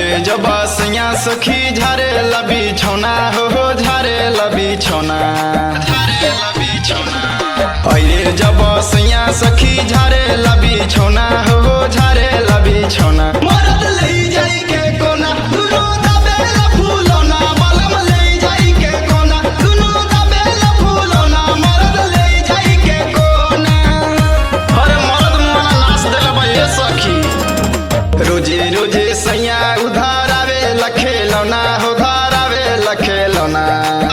अरे जब सैया सखी झारे लबी छौना हो हो झारे लबी छौना अरे जब सैया सखी झारे लबी छौना हो हो झारे लबी छौना मरद ले जाई के कोना दुनो दबेला फूलोना मलम ले जाई के कोना दुनो दबेला फूलोना मरद ले जाई के कोना अरे मरद मना नाच देला बा ये सखी रोजे रोजे सैया उधार आवे लखे लौना उधार आवे लखे लौना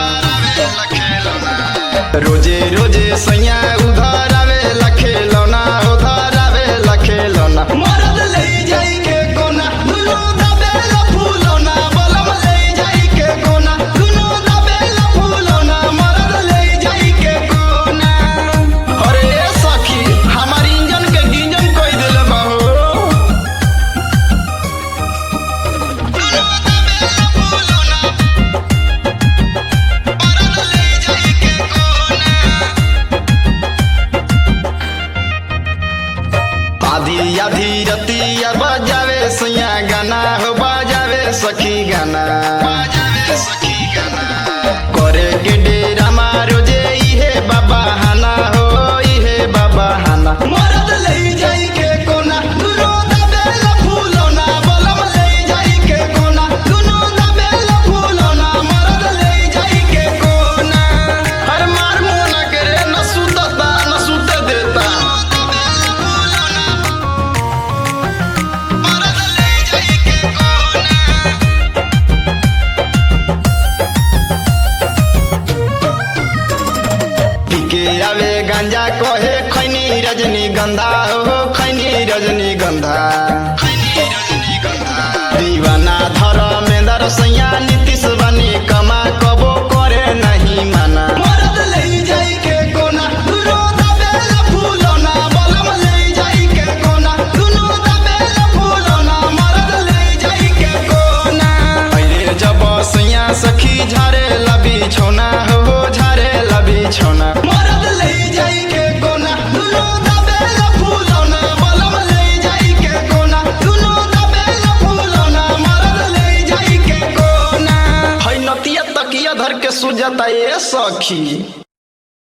रोजे रोजे सैया उधार आवे लखे लौना उधार आवे लखे लौना मरद ले जाई के कोना दुनो दबेला फूलोना बलम ले जाई के कोना दुनो दबेला फूलोना मरद ले जाई के कोना अरे ए सखी हमार इंजन के गिंजन कोई दिल बाहो आधी आधी रतिया बजावे सैया गाना हो बजावे सखी गाना करे के डेरा मारो जे इहे बाबा हाना हो इहे बाबा हाना मरद ले जाई के कोना दुनो दबेला फूलोना बलम ले जाई के कोना दुनो दबेला फूलोना मरद ले जाई के कोना हर मार मोना करे न सुतता न सुत देता पीके आवे गांजा कहे खैनी रजनी गंधा हो खैनी रजनी गंधा दीवाना धर मेंदर सैया नीतीश बनी कमा कबो करे नहीं माना मरद ले जाई के कोना दुनो दबेला फूलोना बलम ले जाई के कोना दुनो दबेला फूलोना मरद ले जाई के कोना अरे जब सैया सखी झारे लबी छोना हो झारे लबी छोना मरद ले जाई के कोना दुनो दबेला फूलोना बलम ले जाई के कोना दुनो दबेला फूलोना मरद ले जाई के कोना है नतिया तकिया धर के सुजता ए सखी